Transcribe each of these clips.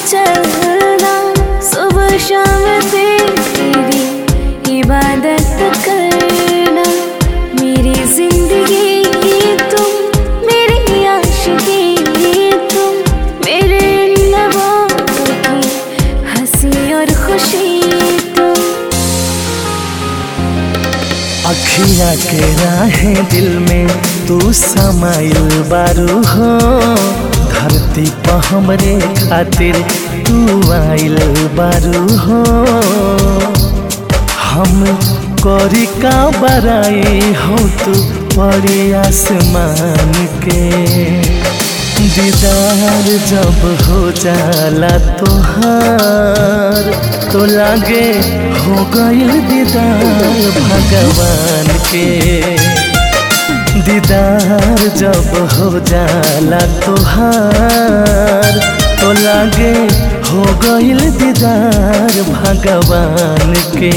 चलना सुबह शाम तेरी इबादत करना मेरी जिंदगी तुम मेरी आशिकी तुम मेरे लबों की हंसी और खुशी तुम अखिया के राहे दिल में तू समाइल बारू हो धरती पर हमरे खातिर तू आइल बारू हो हम करी का बराई हो तू परी आसमान के दीदार जब हो जाला तोहार तो लागे हो गईल दीदार भगवान के दीदार जब हो जाला तोहार तो लागे हो गईल दीदार भगवान के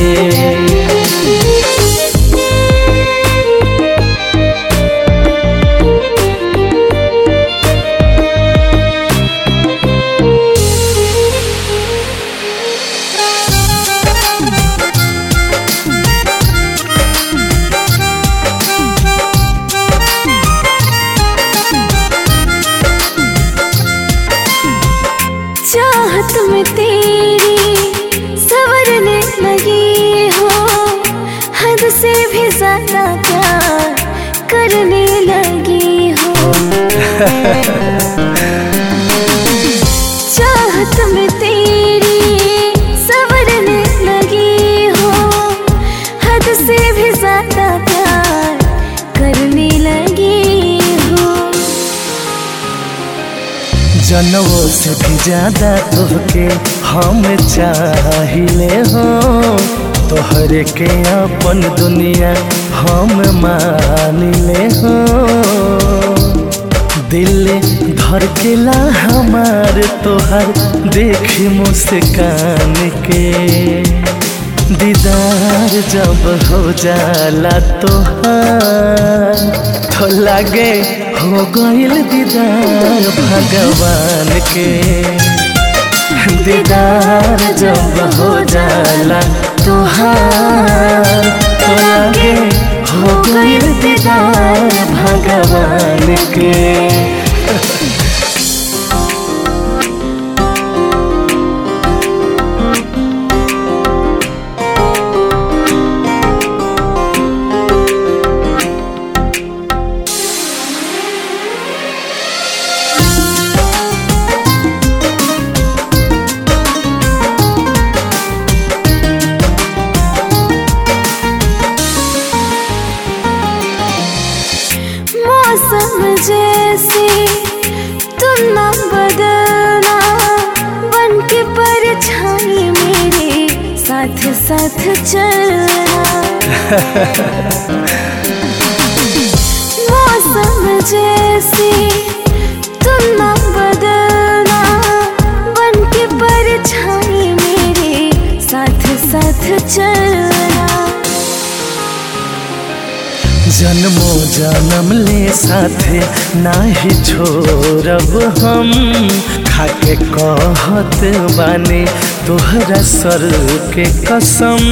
चाहत में तेरी सवरने लगी हो हद से भी ज्यादा प्यार करने लगी हो चाहत में तेरी सवरने लगी हो हद से भी ज्यादा प्यार करने लगी हो जनवों से भी ज्यादा तोहके हम चाहिले हो तोहरे के अपन दुनिया हम मानिले हो दिल धड़केला हमार तोहर देखी मुस्कान के दीदार जब हो जाला तोहार तो लागे हो गईल दीदार भगवान के दीदार जब हो जाला तोहार तो लागे हो गईल दीदार भगवान के मौसम जैसे तुम ना बदलना बन के परछाई मेरे साथ साथ चलना मौसम जैसे तुम ना बदलना बन के परछाई मेरे साथ साथ चलना जन्मो जन्म ले साथे नाही छोड़ब हम खाके कहत बानी तोहरा सर के कसम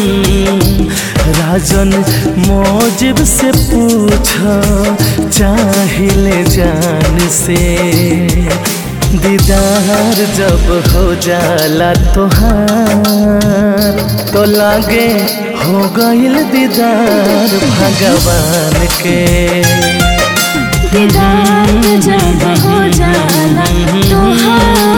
राजन मोजिब से पूछ चाहिले जान से दीदार जब हो जाला तोहार तो लागे हो गईल दीदार भगवान के दीदार जब हो जाला तोहार